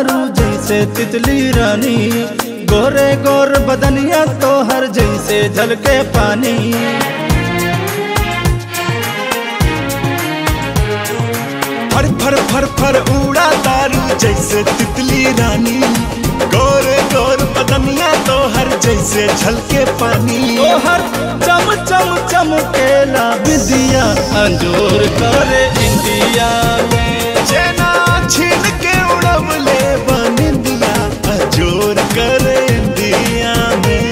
तारू जैसे तितली रानी गोरे गोर बदनिया तो हर जैसे झलके पानी फर फर फर फर उड़ा तारू जैसे तितली रानी गोर गोर बदनिया तो हर जैसे झलके पानी तो हर चम चम चमकेला विदिया अंजोर करे इंडिया में चेना छीन के उड़वले बनिंदिया अजोर करे इंडिया में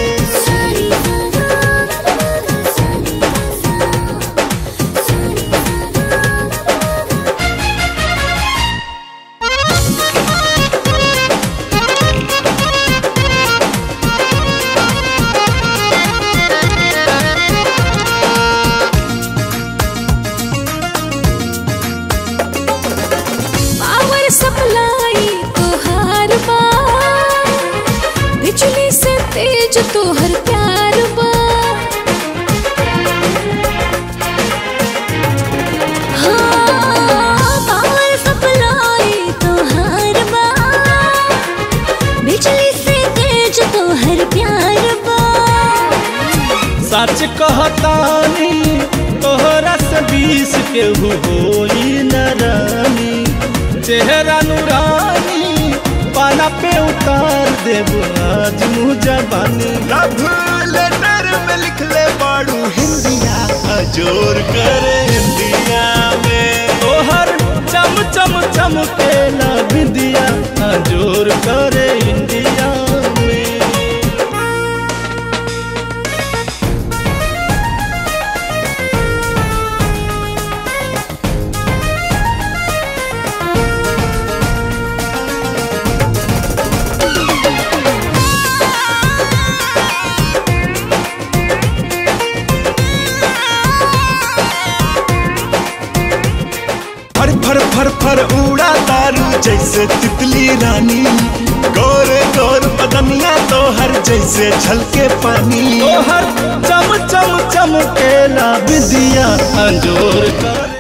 पावर सप्लाई तोहार बा बिजली से तेज तोहर प्यार बा हाँ, पावर सप्लाई तोहार बा बिजली से तेज तोहर प्यार बा सच कहतानी तोहरा से बीस के होई न रानी चेहरा नूरानी पाना पे उतार देब आज मुँह जबानी लव लेटर में लिख ले बाड़ू हिंदिया अजोर करे इंडिया में तोहर चम चम चमकेला विदिया जोर करे इंडिया में फर फर फर फर उड़ा तारू जैसे तितली रानी गोर गोर बदनिया तो हर जैसे झलके पानी तोहर चम चम चमकेला विदिया अंजोर करे